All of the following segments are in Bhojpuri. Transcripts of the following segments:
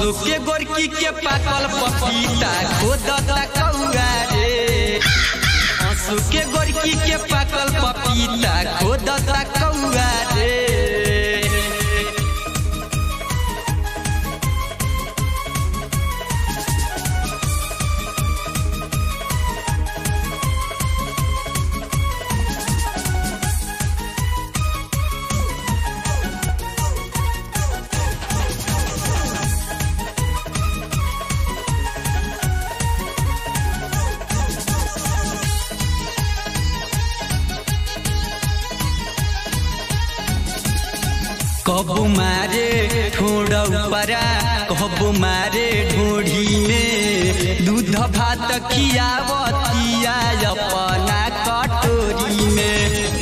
असु के गोरकी के पाकल पपीता खोदता कौआ रे असु के गोरकी के पाकल पपीता खोदता कौआ रे कबू मारे ठोड़ परा कबू मारे ढोढ़ी में दूध भात खियावतिया अपना कटोरी में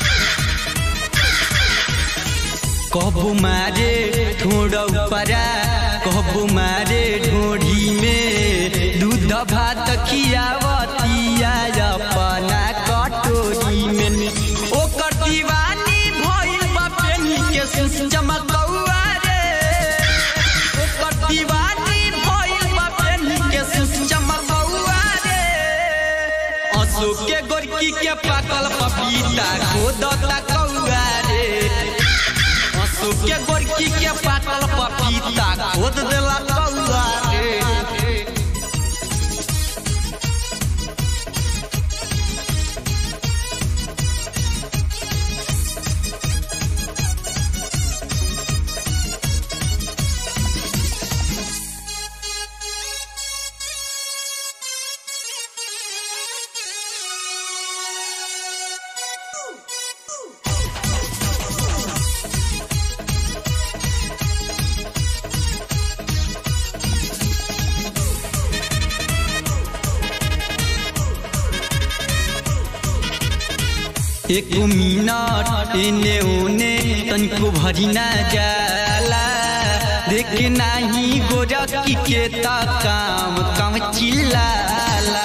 कबू मारे ठोड़ परा कबू मारे ढोढ़ी में दूध भात खियावतिया अपना कटोरी में ओकर दीवानी भइल बा पेनी के सुस चमकौआ रे ओकर दीवानी भइल बा पेनी के सुस चमकौआ रे अशोक के गोरकी के पाकल पपीता खोदता कौआ रे अशोक के गोरकी के पाकल पपीता खोद देला कौआ रे एक मिनट एने ओने तनको भरी ना जाला देख नाही गोरकी के ता काम काम चिल्लाला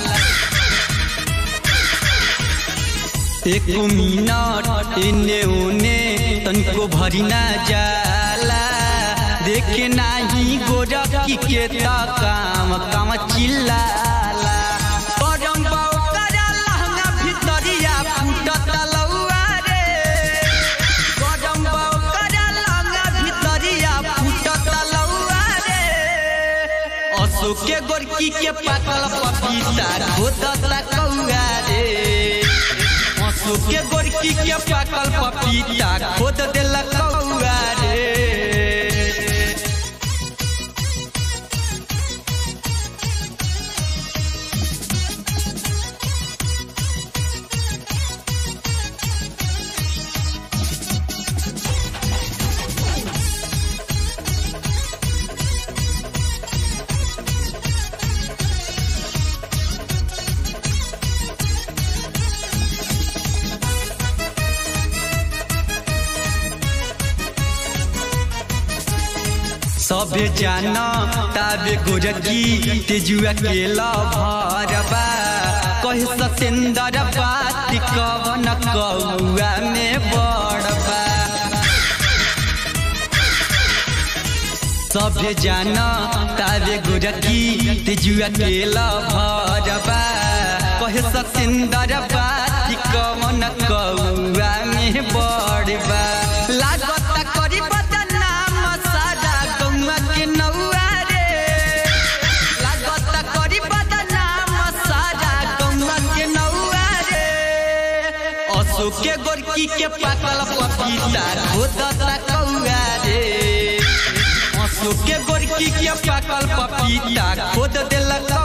एक मिनट एने ओने तनको भरी ना जाला देख नाही गोरकी के ता काम काम चिल्लाला परम बाऊ करा लहंगा भितरिया फूटत लौआ रे परम बाऊ करा लहंगा भितरिया फूटत लौआ रे अशोक के गोरकी के पाकल पपीता खोदता कौआ रे अशोक के गोरकी के पाकल पपीता खोद देला कौआ रे सबे जाना ताबे गोरकी तेजुआ के लभरबा कहे सतेंदर बात कवन कौआ में बड़बा सबे जाना ताबे गोरकी तेजुआ के लभरबा कहे सतेंदर बात कवन कौआ में बड़बा लागत करी बदनाम सारा गौवा के नौआ रे लागत करी बदनाम सारा गौवा के नौआ रे अशोक के गोरकी के पाकल पपीता खोदता कौआ रे अशोक के गोरकी के पाकल पपीता खोद देलक